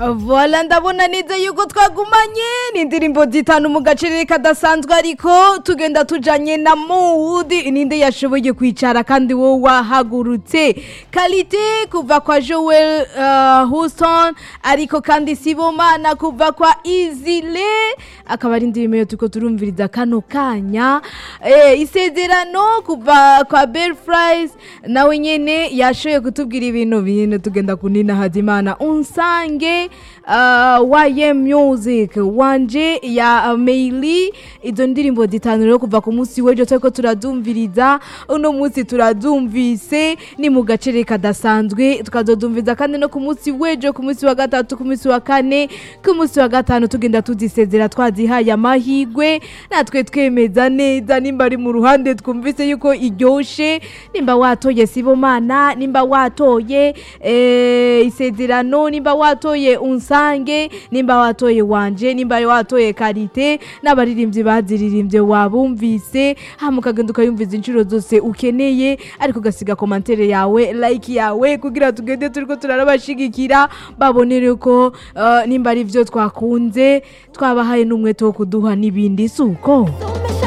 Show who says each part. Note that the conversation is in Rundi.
Speaker 1: Voila ndabona neza yuko twagumanye ni indirimbo zitanu mu gacerere kadasanzwe ariko tugenda tujanye na mood ninde yashoboye kwicara kandi wowe wahagurutse kalite kuva kwa Joel uh, Houston ariko kandi Sibomana kuva kwa Izile akaba ari indirimbo yo turiko turumviriza kano kanya eh, isezerano kuva kwa Bell Fries nawe nyene yashoboye kutubwira ibintu bintu tugenda kunina Hazimana unsange uh, YM Music wanje ya uh, Meili izo ndirimbo zitanu rero kuva ku munsi w'ejo turiko turadumviriza uno munsi turadumvise ni mu gacere kadasanzwe tukazodumviza kandi no ku munsi w'ejo ku munsi wa gatatu ku munsi wa kane ku munsi wa gatanu tugenda tuzisezera twazihaye amahigwe natwe twemeza neza nimba ari mu ruhande twumvise yuko iryoshe nimba watoye sibomana nimba watoye eh, isezerano nimba watoye unsange nimba watoye wanje nimba watoye karite n'abaririmbyi baziririmbye wabumvise hama ukagenda ukayumviza inshuro zose ukeneye ariko ugasiga komantere yawe like yawe kugira tugende turiko turarabashigikira babonere ko uh, nimba ari vyo twakunze twabahaye n'umwete wo kuduha n'ibindi suko